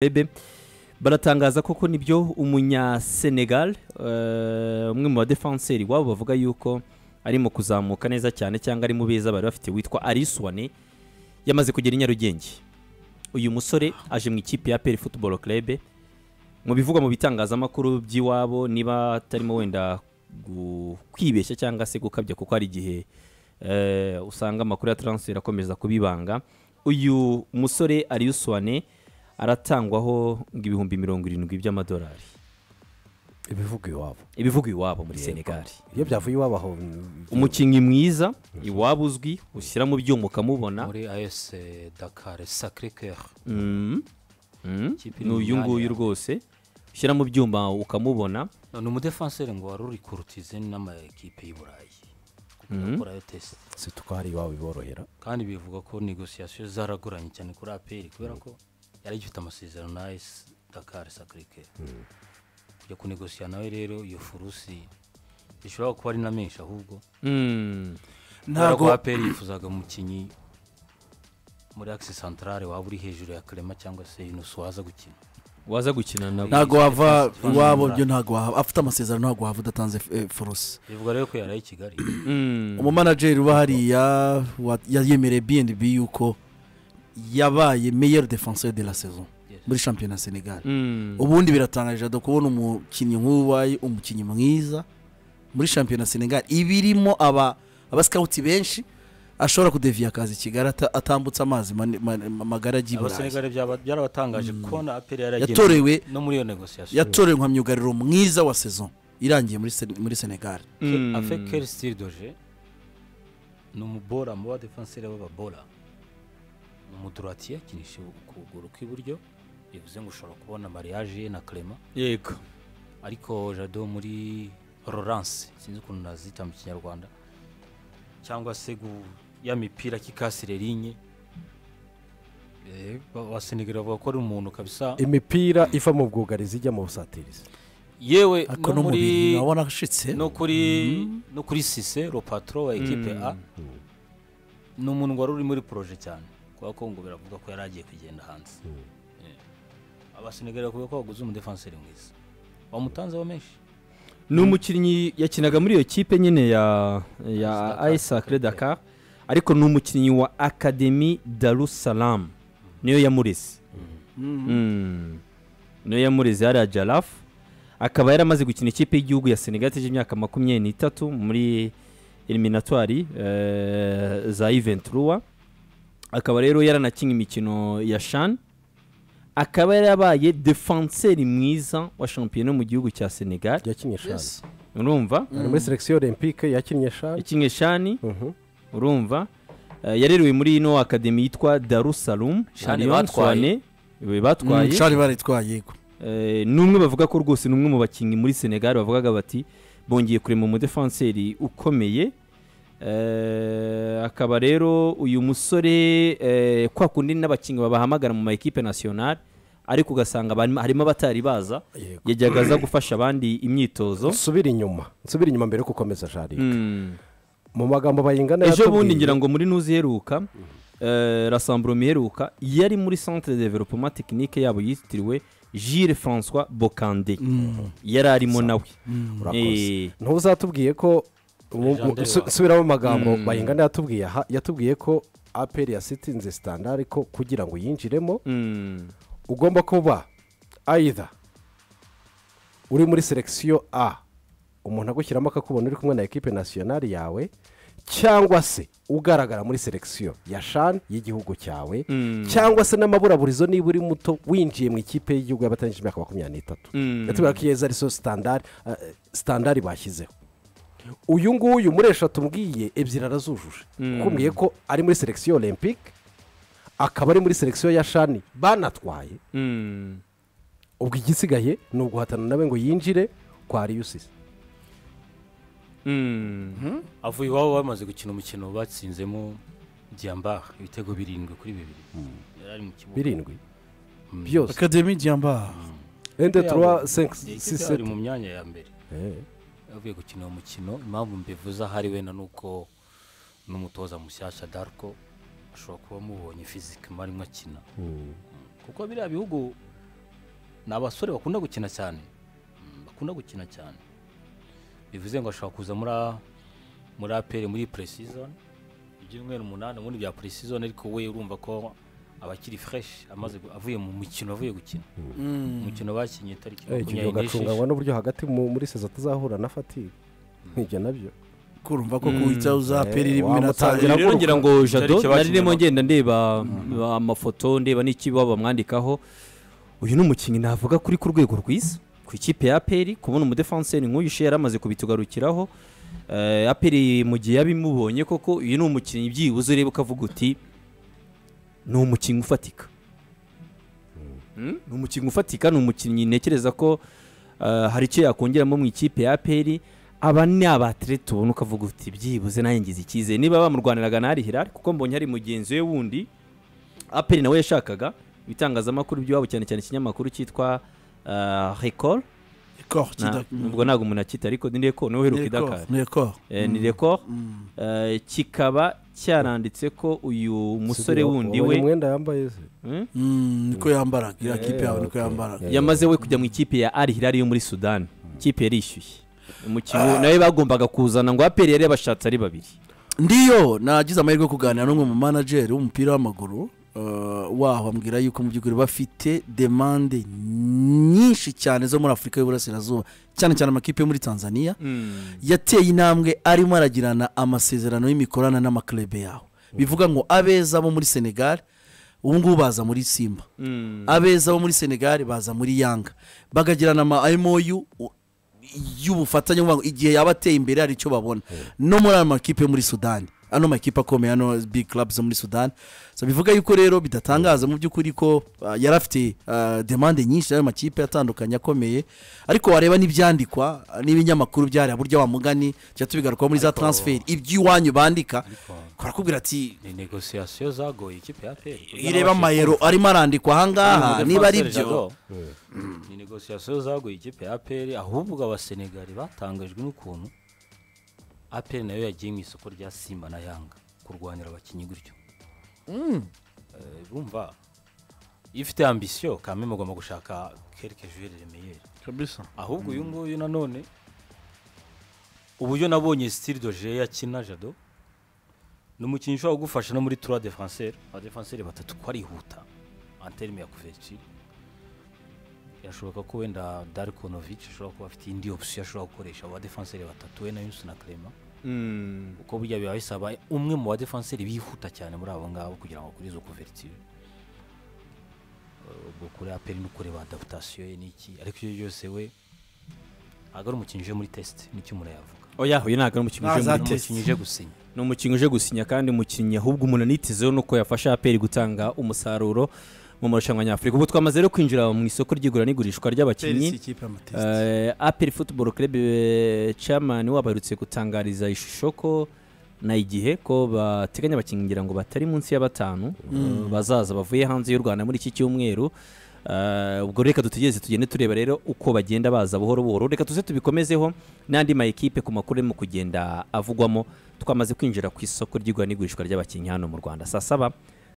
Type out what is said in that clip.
bebe baratangaza koko nibyo umunyasenegal eh, umwe mu badefanseri iwabo bavuga yuko ari mu kuzamuka neza cyane cyangwa ari mu beza bari bafite witwa arisuwane yamaze kugera i nyarugenge uyu musore aje mu ikipe ya peri futuboro kerebe mu bivugwa mu bitangazamakuru by'iwabo niba atarimo wenda gu- kwibeshya cyangwa se gukabya kuko hari igihe eh, usanga amakuru ya taransiferi akomeza kubibanga uyu musore arisuwane aratangwaho ngo ibihumbi mirongo irindwi by'amadolari ibivuga iwabo ibivugwa iwabo muri Yego. senegali iyo byavuye iwabo aho umukinnyi mwiza iwaba uzwi ushyira mu byuma ukamubona muri as dakar sacre coeur Mm. Mm. Ikipe iri ni mu uyu myanya nguyu ya- rwose ushyira mu byuma ukamubona ni umudefanseri ngo wari uri kurutize n'amakipe y'u burayi kuko yakorayo tesite si tuko hari iwabo biborohera kandi bivuga ko negosiyasiyo zaragoranye cyane kuri aperi kubera ko yari agifite amasezerano na ayisi dakar sakirike kujya kunegosiya nawe rero iyo furusi ishobora kuba ari na menshi ahubwo Mm. kubera ko ntabwo aperi yifuzaga umukinnyi muri akisi santarare waba uri hejuru ya karema cyangwa se yunusi waza gukina waza gukina nabo ntabwo wava Fast- iwabo fast- byo ntabwo wahava afite amasezerano ntabwo wahava udatanze eh, forose bivuga rero ko yari ari i kigali Mm. umumanajeri uba hariya wa- yayemereye bnb yuko yabaye meilleur defenseur de la saison Yes. muri shampiyona ya senegal Mm. ubundi biratangaje jado kubona umukinnyi nk'uwo wabaye umukinnyi mwiza muri shampiyona ya senegal iba irimo aba abasikawuti benshi ashobora kudeviya akazi i kigali ata- atambutse amazi mane- mane- magara ajya i burayi abasenegare byaba- byarabatangaje kubona aperi yari yageneye yatorewe no muri iyo negosiyasiyo yatorewe nka myugariro mwiza wa saison irangiye muri Sen- muri senegal Mm. afekeri sitiri doje ni umubora mu badefanseri b'ababora ni umudurati yakinishije ukuguru kw'iburyo bivuze ngo ushobora kubona mariage ye na clement yego ariko jado muri Laurence sinzi ukuntu nazita mu kinyarwanda cyangwa se gu- ya mipira kikasire rinye Eh, ba- abasenegare bavuga ko ari umuntu kabisa imipira iva mu bwugarizi ijya mu busatirizi yewe ariko no no mu bintu muri urabona ashitse no kuri no kuri sise ropatro wa ekipe a ni umuntu wari uri muri poroje cyane kubera ko ngo biravuga ko yari agiye kugenda hanze abasenegare bavuga ko baguze umudefanseri mwiza bamutanzeho menshi ni umukinnyi yakinaga muri iyo kipe nyine ya ya Dakar. ayisakire dakar ariko ni umukinnyi wa akademi darussalamu niyo yamureze Mm. niyo yamureze hariya jarafu akaba yaramaze gukina ikipe y'igihugu ya senegal yateje imyaka makumyabiri n'itatu muri eliminatwari eh, za iventuruwa akaba rero yaranakinnye imikino ya shani akaba yarabaye defanseri mwiza wa shampiyona mu gihugu cya senegal yakinnye shani Yes. urumva ari muri selekisiyo olympique yakinnye shani ikinye shani Mhm. urumva Eh, yarerewe muri ino akademi yitwa darusarum Shani batwaye. batwaye cari baritwaye yego Eh, ni umwe bavuga ko rwose ni umwe mu bakinnyi muri senegal bavugaga bati bongeye kurema umudefanseri ukomeye Eh, akaba rero uyu musore eh, kwa kundi n'abakinnyi babahamagara mu ma ekipe nationale ariko ugasanga barimo- harimo abatari baza Yego. yajyaga aza gufasha abandi imyitozo nsubire inyuma nsubire inyuma mbere yo gukomeza jari Mm. mu magambo bayingana ejo bundi yatubwiye- ngira ngo muri nuzi iheruka eh, rasamburomo iheruka yari muri centre de developement technique yabo yitiriwe Gilles François Bokande yari arimo nawe urakoze Eh. ntuzatubwiye ko mu- mu- Legendary su- wawe. subiramo amagambo Mm. bayingana yatubwiye aha yatubwiye ko aperi yasitinze sitandari ko kugira ngo yinjiremo Mm. ugomba kuba ayida uri muri selekisiyo a umuntu agushyiramo akakubona uri kumwe na ekipe nasiyonari yawe cyangwa se ugaragara muri selekisiyo ya shani y'igihugu cyawe Mm. cyangwa se n'amaburaburizo niba uri muto winjiye mu ikipe y'igihugu y'abatangije imyaka makumyabiri n'itatu Mm. yatubwira ko iyo ari so sitandari eh, sitandari bashyizeho uyu nguyu muri eshatu mbwiye ebyiri arazujuje Mm. kumbwiye ko ari muri selekisiyo olympique akaba ari muri selekisiyo ya shani banatwaye Mm. ubwo igisigaye ni uguhatana nawe ngo yinjire kwa riyusisi Mm. avuye iwabo bamaze gukina umukino batsinzemo diyambara ibitego birindwi kuri bibiri yari ari mu kibuga birindwi Mm. byose akademi diyamba rende turuwa Iyi senki kipe ari siseti mu myanya ya mbere avuye gukina uwo mukino impamvu mbivuze ahari wenda ni uko n'umutoza mushyashya darko ashobora kuba amubonye fizikama arimo akina kuko biriya bihugu ni abasore bakunda gukina cyane Mm, bakunda gukina cyane bivuze ngo ashobora kuza muri A- muri aperi muri puresizoni ibyumweru umunani ubundi bya puresizoni ariko we urumva ko abakiri fureshi amaze gu- avuye mu mukino avuye gukina umukino bakinye tariki ikigega makumyabiri ugacunganywa n'esheshatu n'uburyo hagati mu- muri sezo atazahura na fatigue ibyo nabyo kurumva ko kuwita uzapera irimo Wa iratangira mutangira rero ngira ngo jado nari Itariki bakinyeho. ndimo ngenda ndeba amafoto ndeba n'iki baba bamwandikaho uyu ni umukinnyi navuga kuri ku rwego rwiza ku ikipe ya aperi kubona umudefanseri nk'uyu ishe yari amaze kubitugarukiraho Eh, aperi mu gihe yabimubonye koko uyu ni umukinnyi byibuze ureba ukavuga uti ni umukinnyi ufatika Mm? ni umukinnyi ufatika ni umukinnyi ntekereza ko eh, hari icyo yakongeramo mu ikipe ya aperi aba ni abatereti ubona ukavuga uti byibuze nawe ngize icyizere niba bamurwaniraga na hirari kuko mbonye hari mugenzi we wundi aperi nawe yashakaga ibitangazamakuru by'iwabo cyane cyane ikinyamakuru cyitwa rekoro ubwo ntabwo umuntu akita ariko ni rekoro niwe uheruka idakari Eh, ni rekoro kikaba cyaranditse ko uyu musore Sibyo, wundi wabonye we umwenda yambaye se Hmm? niko yambara iriya kipe yawe niko okay. yambara Yeah. yamaze we kujya mu ikipe ya Al Hilal yo muri Sudan ikipe yarishyushye umukino nawe bagombaga kuzana ngo aperi yari yabashatse ari babiri ndiyo nagize amahirwe yo kuganira n'umwe mu manajeri w'umupira w'amaguru eh, waho ambwira yuko mu by'ukuri bafite demande nyinshi cyane zo muri afurika y'uburasirazuba cyane cyane amakipe yo muri tanzania yateye intambwe arimo aragirana amasezerano y'imikorana n'amaklebe yaho bivuga ngo abeza bo muri senegal ubu ngubu baza muri simba Mm. abeza bo muri senegal baza muri yanga bagagirana ama moyu y'ubufatanye kuvuga ngo igihe yaba ateye imbere hari icyo babona no muri ayo makipe yo muri sudani ano makipe akomeye ano big club zo muri sudani so bivuga yuko rero bidatangaza mu by'ukuri ko ah, yari afite ah, demande nyinshi y'ayo makipe atandukanye akomeye ariko wareba n'ibyandikwa ah, n'ibinyamakuru byari burya wa mugani tujya tubigarukaho muri za transfer iby'iwanyu bandika barakubwira ati ni negosiyasiyo zagoye ikipe ya aperi ireba amayero arimo arandikwa ahangaha niba ari byo ni negosiyasiyo zaguye ikipe ya aperi ahubwo abasenegali batangajwe n'ukuntu aperi nayo yagiye mu isoko rya simba na yanga kurwanira abakinnyi gutyo Eh, urumva iyo ufite ambisiyo kame mugomba gushaka kereke jure remeyeri ahubwo uyu nguyu nanone uburyo nabonye style doje yakina jado ni umukinnyi ushobora kugufasha no muri tura defanseri abadefanseri batatu ko arihuta anterime ya kuveciri birashoboka ko wenda darikonovic ashobora kuba afite indi opsiyo ashobora gukoresha abo badefanseri batatu we na yusu na karema Mm. uko burya biba bisaba umwe mu badefanseri bihuta cyane muri abo ngabo kugira ngo kuri izo kuveritiyo ubwo kuri aperi no kureba adaputasiyo ye n'iki ariko ibyo byose we ntabwo ari umukinnyi uje muri tesite nicyo umuntu yavuga oya uyu ntabwo ari umukinnyi uje Ntaza muri ni test. umukinnyi uje gusinya ni umukinnyi uje gusinya kandi umukinnyi ahubwo umuntu anitizeho nuko yafasha aperi gutanga umusaruro mu marushanwa nyafurika ubu twamaze rero kwinjira mu isoko ry'igura n'igurishwa ry'abakinnyi Eh, aperi futuboro kerebe camani wabarutse gutangariza ishusho ko na igihe ko bateganya abakinnyi ngira ngo batari munsi ya batanu eh, bazaza bavuye hanze y'u rwanda muri iki cyumweru Eh, ubwo reka dutegereze tugende tureba rero uko bagenda baza buhoro buhoro reka tuze tubikomezeho n'andi ma ekipe ku makuru arimo kugenda avugwamo twamaze kwinjira ku isoko ry'igura n'igurishwa ry'abakinnyi hano mu rwanda saa saba